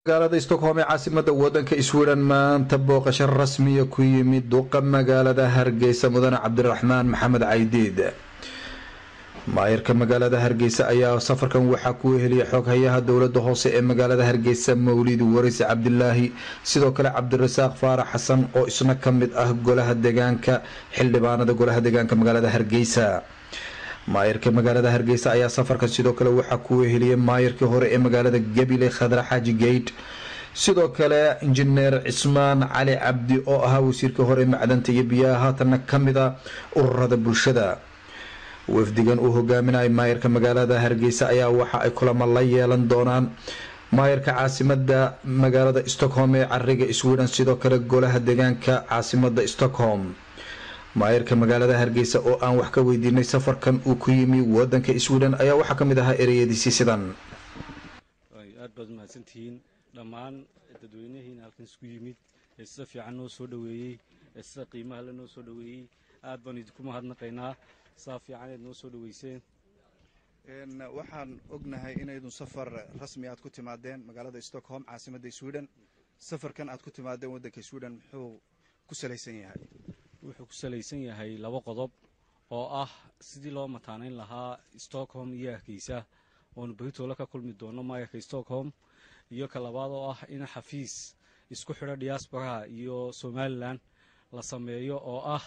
magaalada stockholm ee caasimada wadanka sweden maanta booqasho rasmiya ku yimid duqa magaalada hargeysa mudane cabdiraxmaan maxamed caydiid maayirka magaalada hargeysa ayaa safarkan waxaa ku heliyay xoghayaha dowlada hoose ee magaalada hargeysa mawlid waris cabdilaahi sidoo kale cabdirasaaq faarax xasan oo isna kamid ah golaha degaanka xildhibaanada golaha degaanka magaalada hargeysa maayirka magaalada hargeysa ayaa safarkan sidoo kale waxaa ku heliyay maayirkii hore ee magaalada gabile khadra xaaji geyt sidoo kale injineer cismaan cali cabdi oo ahaa wasiirkii hore macdanta iyo biyaha haatanna kamid a ururada bulshada wafdigan uu hogaaminaya maayirka magaalada hargeysa ayaa waxa ay kulamo la yeelan doonaan maayirka caasimada magaalada stockholm ee cariga sweden sidoo kale golaha degaanka caasimada stockholm maayirka magaalada hargeysa oo aan wax ka weydiinay safarkan uu ku yimi wadanka sweden ayaa waxaa kamid ahaa ereyadiisii sidan aad baad mahadsantihiin dhammaan dadweynahiina halkan isku yimid ee sida fiican noo soo dhoweeyey ee sida qiimaha le noo soo dhoweeyey aad baan idinku mahadnaqaynaa saa fiicaneed noo soo dhoweyseen waxaan ognahay inaydun safar rasmi aad ku timaadeen magaalada stockholm caasimadda sweden safarkan aad ku timaadeen waddanka sweden muxuu ku salaysan yahay wuxuu ku salaysan yahay laba qodob oo ah sidii loo mataanayn lahaa stockholm iyo hargeysa oonu beritoole ka kulmi doono maayarka stockholm iyo ka labaad oo ah in xafiis isku xidho diasporaha iyo somalilan la sameeyo oo ah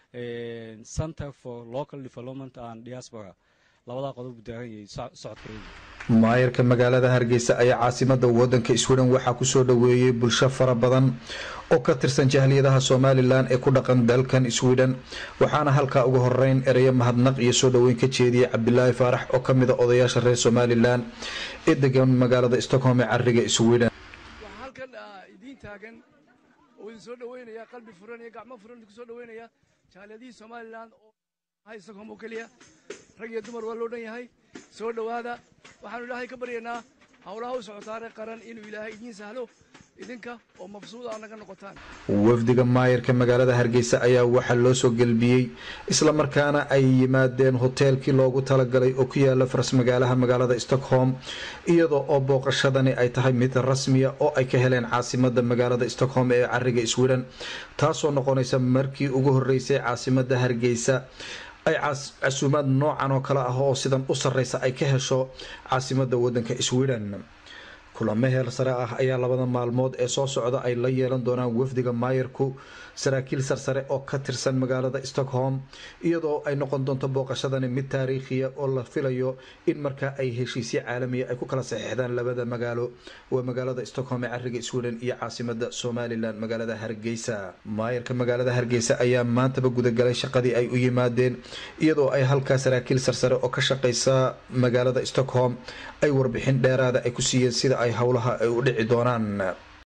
center for local development and diaspora labadaa qodob buu daaran yahay socodkareedi maayirka magaalada hargeysa ayaa caasimada wadanka sweden waxaa kusoo dhoweeyey bulsho fara badan oo ka tirsan jahliyadaha somalilan ee ku dhaqan dalkan sweden waxaana halkaa ugu horeyn ereyo mahadnaq iyo soo dhoweyn ka jeediyey cabdilaahi faarax oo kamid a odayaasha reer somalilan ee degan magaalada stockholm ee cariga sweden waxaa halkan idiin taagan oo idin soo dhoweynaya qalbi furan iyo gacmo furan idinku soo dhoweynaya jaaliyadihii somalilan oo ahay stockholm oo keliya rag iyo dumar waa loo dhan yahay soo dhowaada waxaanu ilaahay ka baryaynaa howlaha u socotaare qaran inuu ilaahay idiin sahlo idinka oo mabsuud aa naga noqotaan wafdiga maayirka magaalada hargeysa ayaa waxaa loo soo gelbiyey islamarkaana ay yimaadeen hoteelkii loogu talagalay oo ku yaala faras magaalaha magaalada stockholm iyadoo oo booqashadani ay tahay mid rasmiya oo ay ka heleen caasimada magaalada stockholm ee cariga sweden taasoo noqonaysa markii ugu horeysay caasimada hargeysa ay casuumaad noocan oo kale ah oo sidan u sareysa ay ka hesho caasimada wadanka sweden kulamo heel sare ah ayaa labada maalmood ee soo socda ay la yeelan doonaan wafdiga maayirku saraakiil sarsare oo ka tirsan magaalada stockholm iyadoo ay noqon doonto booqashadani mid taariikhiya oo la filayo in markaa ay heshiisyo caalamiya ay ku kala saxiixdaan labada magaalo waa magaalada stockholm ee cariga sweden iyo caasimada somalilan magaalada hargeysa maayirka magaalada hargeysa ayaa maantaba gudagalay shaqadii ay u yimaadeen iyadoo ay halkaa saraakiil sarsare oo ka shaqeysa magaalada stockholm ay warbixin dheeraada ay ku siiyeen sida ay howlaha ay u dhici doonaan